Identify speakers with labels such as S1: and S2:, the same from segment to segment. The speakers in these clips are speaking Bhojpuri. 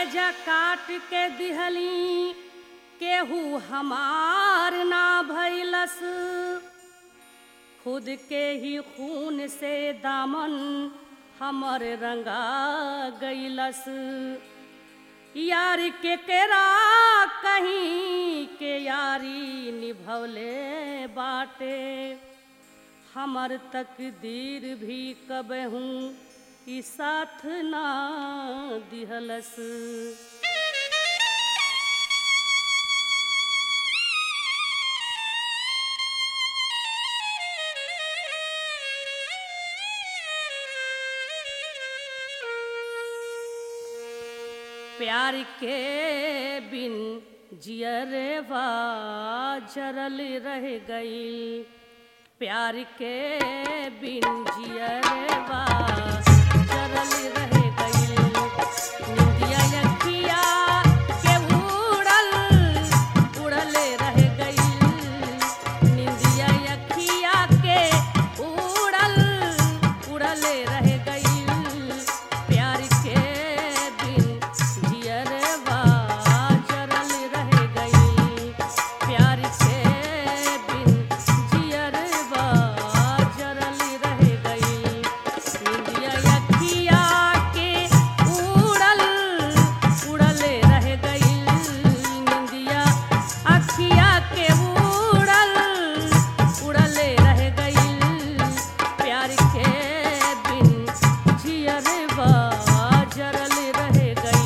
S1: कलेजा काट के दिहली केहू हमार ना भैलस खुद के ही खून से दामन हमर रंगा गईलस यार के केरा कहीं के यारी निभवले बाटे हमर तकदीर भी कबहू ई साथ ना दिहलस प्यार के बिन जियरवा जरल रह गई प्यार के बिन जियरवा जरल रह गई निंदिया यखिया के उड़ल उड़ल रह गई निंदिया यखिया के उड़ल उड़ल रह गई प्यार के बिन जियरवा जरल रह गई प्यार के बिन जियरवा जरल रह गई निंदिया यखिया के उड़ल उड़ल रह गई निंदिया अखिया के उड़ल उड़ल रह गई प्यार के बिन जियरवा जरल रह गई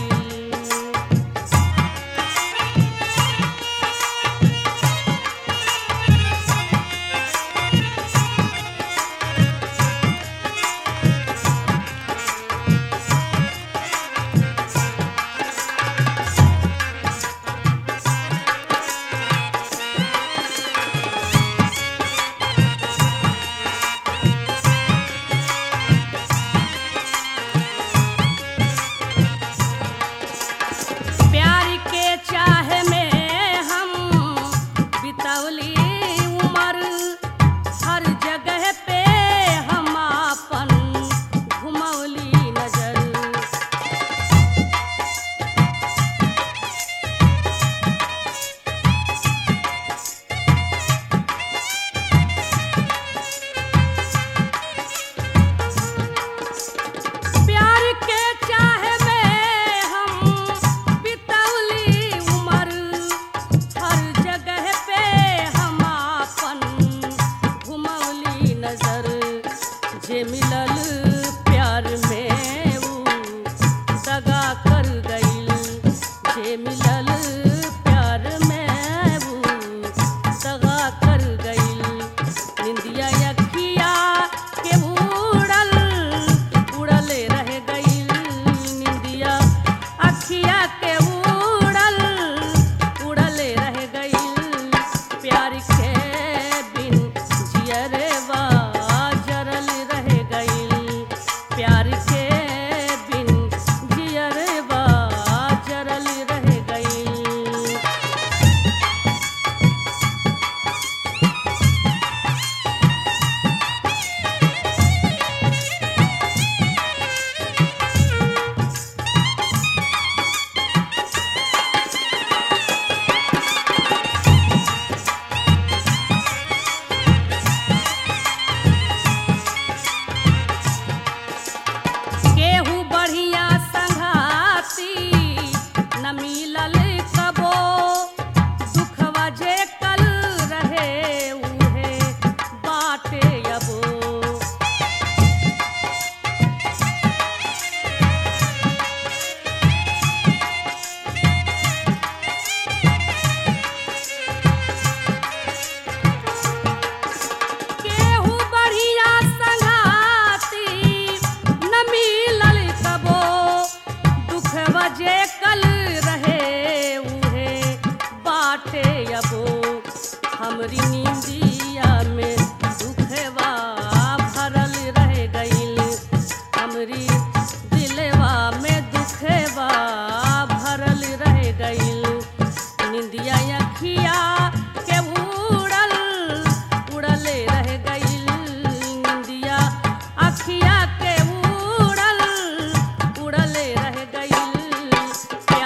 S1: प्यार के चाह में हम बितौली उम्र हर जगह पे हम अपन घुमौली नजर प्यार के चाह में हम बितौली उम्र हर जगह पे हम अपन घुमौली नजर जे मिलल प्यार में ऊ दगा कर गईल जे मिलल प्यार में ऊ दगा कर गईल निंदिया यखिया के उड़ल उड़ल रह गईल निंदिया अखिया के उड़ल उड़ल रह गईल प्यार के बिन जियरवा जरल रह गईल प्यार के बिन जियरवा जरल रह गईल केहू बढ़िया संघाती न मिलल कबो दुखवा जे कल रहे उहे बाटे अबो केहू बढ़िया संघाती न मिलल कबो दुखवा जे कल रहे उहे बाटे अबो हमरी नींदिया में दुखवा भरल रह गईल हमरी दिलवा में दुखवा भरल रह गईल निंदिया अखिया के उड़ल उड़ल रह गईल निंदिया अखिया के उड़ल उड़ल रह गईल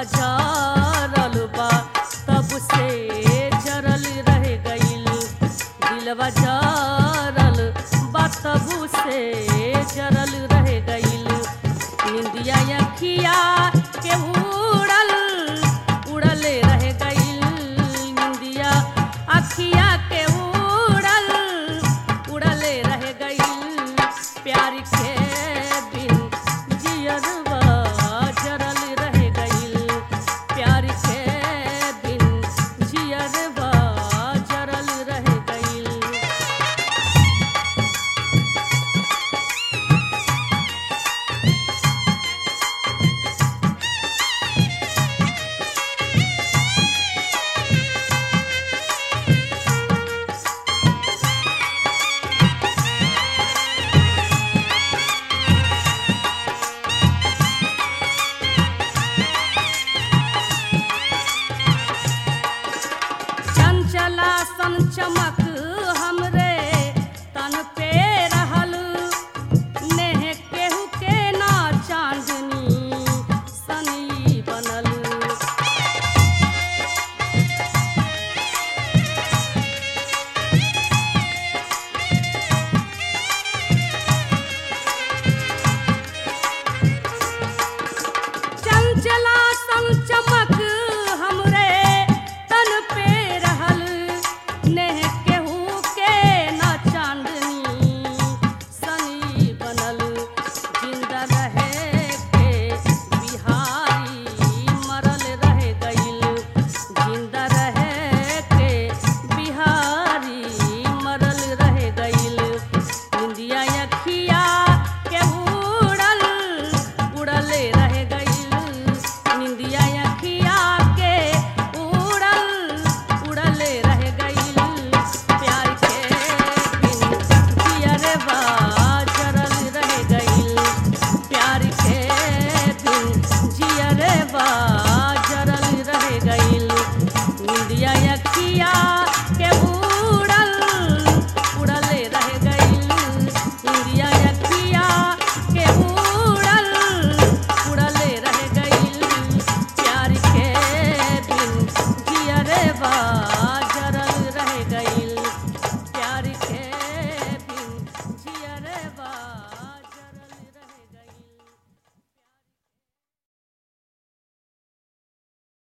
S1: दिलवा जरल बा तब से जरल रह गइल दिलवा जरल बा तब से जरल रह गइल निंदिया अखिया के उड़ल उड़ले रह गइल निंदिया अखिया के उड़ल उड़ले रह गइल प्यार के बिन जियरवा जरल रह गइल प्यार के बिन जियरवा जरल रह गइल चंचला सन चमक हमरे तन पे रहल नेह केहू के ना चांदनी सनी बनल चंचला सन चमक हमरे तन पे रहल नेह केहू के ना चांदनी सनी बनल जिंदा रहे के बिहारी मरल रह गइल जिंदा रहे के बिहारी मरल रह गइल इंदिया अखिया के उड़ल उड़ले रह गइल निंदिया अखिया के उड़ल उड़ले रह गइल प्यार के बिन जियरवा जरल रह गइल प्यार के बिन जियरवा